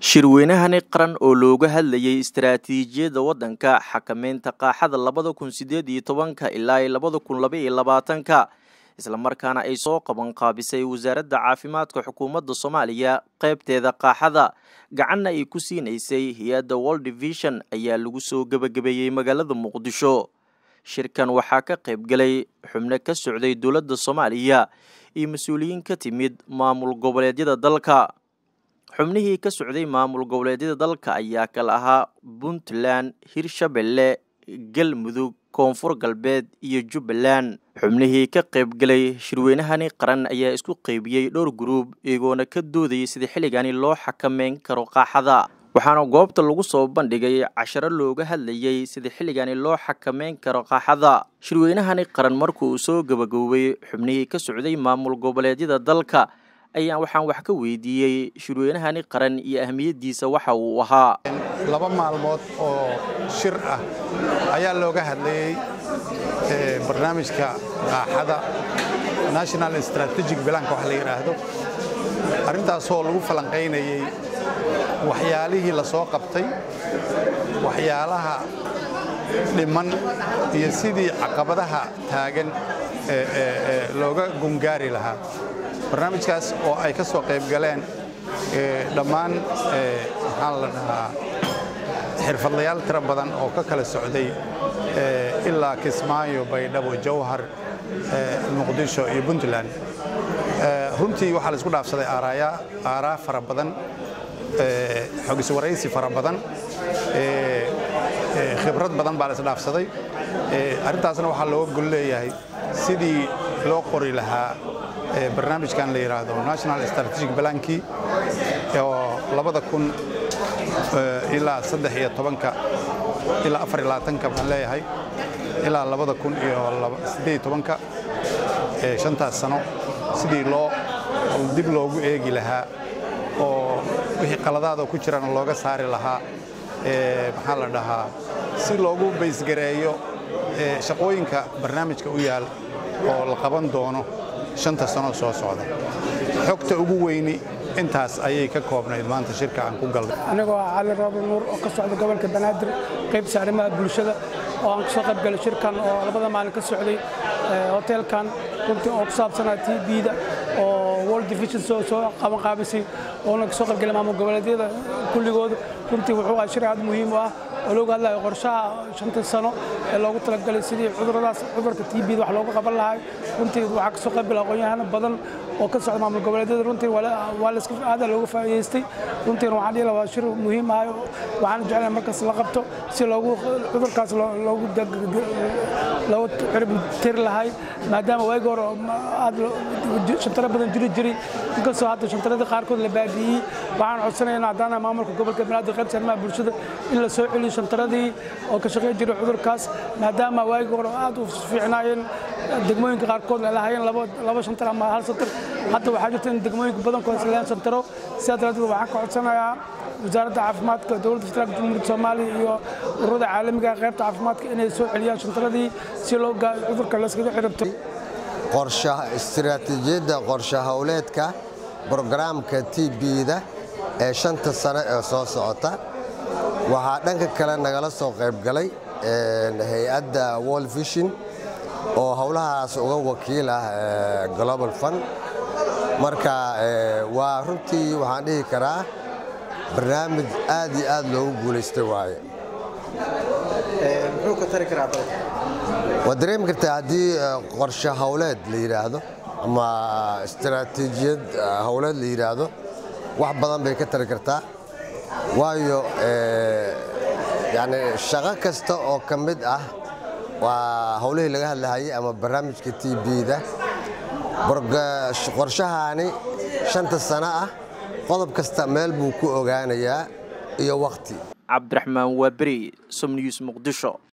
shirweynahani qaran oo looga hadlayay istaraatiijiyadda waddanka xakameynta qaaxada labada kun sideed iyo tobanka ilaa labada kun laba iyo labaatanka islamarkaana ay soo qaban qaabisay wasaaradda caafimaadka xukuumadda soomaaliya qeybteeda qaaxada gacanna ay ku siinaysay hay-adda world division ayaa lagu soo gebagabeeyey magaalada muqdisho shirkan waxaa ka qayb galay xubno ka socday dowladda soomaaliya iyo mas-uuliyiin ka timid maamul goboleedyada dalka xubnihii ka socday maamul goboleedyada dalka ayaa kala ahaa puntland hirshabelle galmudug koonfur galbeed iyo jubbaland xubnihii ka qayb galay shirweynahani qaran ayaa isku qeybiyey dhowr guruub iyagoona ka doodayay sida xilligani loo xakameyn karo qaaxada waxaana goobta lagu soo bandhigay casharo looga hadlayay sida xilligani loo xakameyn karo qaaxada shirweynahani qaran markuu soo gabagaboobay xubnihii ka socday maamul goboleedyada dalka ayaan waxaan wax ka weydiiyey shirweynahani qaran iyo ahmiyaddiisa waxa uu ahaa laba maalmood oo shir ah ayaa looga hadlayey barnaamijka qaaxada national strategic bilanka wax la yidhaahdo arrintaasoo lagu falanqaynayey waxyaalihii la soo qabtay waxyaalaha dhiman iyo sidii caqabadaha taagan looga gungaari lahaa barnaamijkaas oo ay ka soo qayb galeen dhammaan maxaan la dhahaa xirfadlayaal tiro badan oo ka kala socday ilaa kismaayo baydhabo jawhar muqdisho iyo puntland runtii waxaa la isku dhaafsaday aaraa fara badan xogiswaraysi fara badan khibrad badan baa la isdhaafsaday arrintaasna waxaa looga gol leeyahay sidii loo qori lahaa barnaamijkan la yidhaahdo national strategic balankii oo labada kun ilaa saddex iyo tobanka ilaa afar iyo labaatanka baan leeyahay ilaa labada kun iyo siddeed iyo tobanka shantaas sano sidii loo dib loogu eegi lahaa oo wixii qaladaada ku jirana looga saari lahaa maxaa la dhahaa si loogu baysgareeyo shaqooyinka barnaamijka u yaal oo la qaban doono shanta sano soo socda xogta ugu weyni intaas ayay ka koobnayd maanta shirka aan ku galnay anigoo ah cali roobi nuur oo ka socda gobolka banaadir qaybta arrimaha bulshada oo aan kasoo qayb galay shirkan oo labada maalin ka socday hoteelkan runtii oo ku saabsanaa t b-da oo world division soo qaban qaabisay oona kasoo qayb galay maamul goboleedyada kulligooda runtii wuxuu ah shir aad muhiim u ah oo looga hadlayo qorshaha shanta sano ee loogu talagalay sidii cuduradaas cudurka t b-da wax looga qaban lahay runtii waxaa kasoo qayb galay aqoon-yahano badan oo ka socda maamul goboleedyada runtii waa la iska aada looga faa'iidaystay runtiina waxaan dhihi lahaa waa shir muhiim ah waxaan jeclahay markaas la qabto si loogu cudurkaas loogu loogu cirib tiri lahay maadaama waagi hore aad shantaro badan jiri jiray inkastoo hadda shantaradii qaarkood la baabi'iyey waxaan codsanaynaa haddaana maamulka gobolka banaadir qaybta arrimaha bulshada in la soo celiyo shantaradii oo ka shaqayn jiray cudurkaas maadaama waagi hore aad u fiicnaayeen degmooyinka qaarkood ay lahaayeen laba shantar ama hal santar hadda waxaa jirta in degmooyinka badankood is leeyahan shantaro sidaa daraaddeed waxaan ka codsanayaa wasaaradda caafimaadka dowladda federaalka jamhuuriyadda soomaaliya iyo ururada caalamiga qaybta caafimaadka inay soo celiyaan shantaradii si loo cudurka layskaga ciribto istiraatiijiyadda qorshe howleedka brogaraamka t b-da ee shanta sano ee soo socota waxaa dhanka kale nagala soo qayb galay hay-adda world vision oo howlahaas uga wakiil ah global fund marka waa runtii waxaan dhihi karaa barnaamij aad iyo aad loogu guulaystay waaye waad dareemi kartaa haddii qorshe howleed la yidhaahdo ama istaraatiijiyad howleed la yidhaahdo wax badan bay ka tari kartaa waayo yani shaqo kasta oo ka mid ah waa howlihii laga hadlahayay ama barnaamijka t b-da qorshahaani shanta sano ah qodob kasta meel buu ku ogaanayaa iyo wakhti cabdiraxmaan waaberi somnews muqdisho